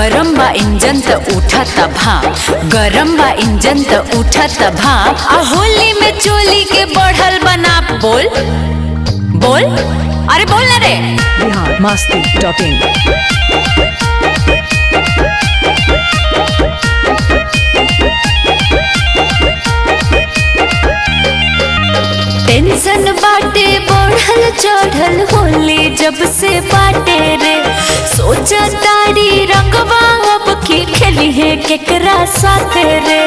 गरम बा इंजन त उठत भाप गरम बा इंजन त उठत भाप आ होली में चोली के बढ़ल बनाप बोल बोल अरे बोल ना रे Bihar Masti dot in tension बाटे बढ़ल चढ़ल होली जब से बाटे रे सोचा तारी रंगवा अब की खेली है केकरा साथे रे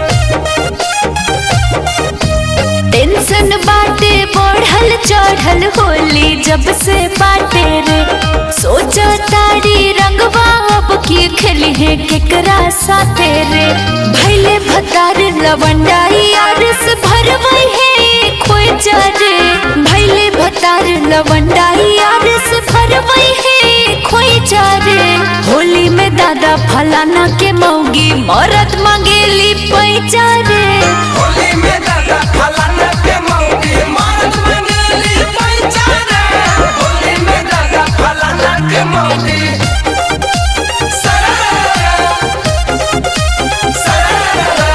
टेंशन बाटे बढ़ल चढ़ल होली जब से बाटे रे सोचा तारी रंगवा अब की खेली है केकरा साथे रे भैले भतार लवंडाई आरस भरवई है खोई चारे भैले भतार लवंडाई आरस भरवई है खोई चारे होली में दादा फलाना के मौगी मरद मंगेली पैचारे होली में दादा फलाना के मौगी मर्द मंगली पैचारे होली में दादा फलाना के मौगी सरारा सरारा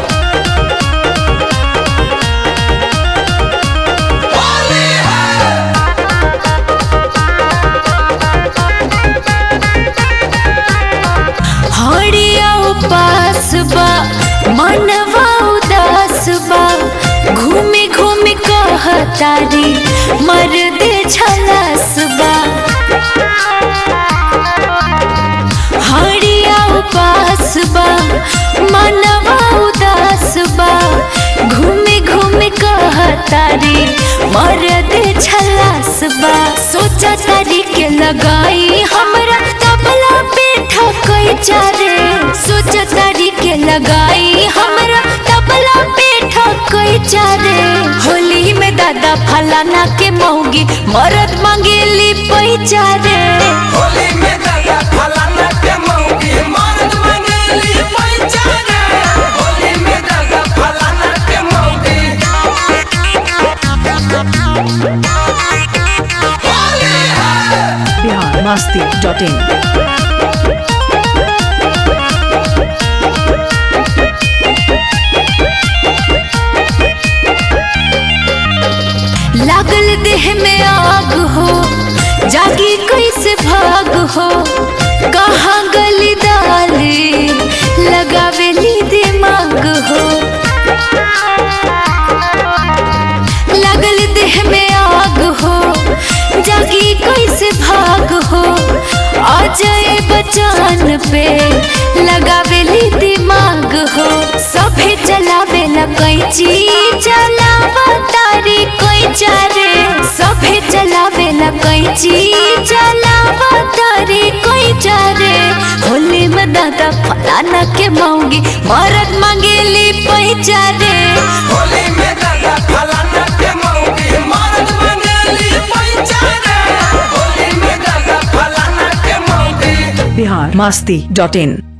होली है हरिया उपास बा मनवा उदास बा घूमी घूमी कहतारी मर दे छलास बा हरिया उपास बा मनवा उदास बा घूमी घूमी कहतारी मर दे छलास बा सोचा तारी के लगाई हमरा तबला पे ठकई चारे सोचा तारी के लगाई हमरा तबला पे ठकई चारे होली में दादा फलाना के मौगी मरद मंगेली पैचारे होली में दादा फलाना के मौगी मर्द मंगली पैचारे होली में दादा फलाना के मौगी होली है बिहार मस्ती डॉट इन लागल देह में आग हो जागी कैसे भाग हो कहाँ गली डाली लगावेली दिमाग हो लागल देह में आग हो जागी कैसे भाग हो आ जाए बचान पे लगावेली दिमाग हो सभे चलावेला कैची चलावा तारी कैचा रे सभे चलावेला कैची चलावा तारी कैचा रे होली में दादा फलाना के मौगी मरद मंगेली पैचा रे होली में दादा फलाना के मौगी मर्द मंगली पैचारे होली में दादा फलाना के मौगी बिहार मस्ती डॉट इन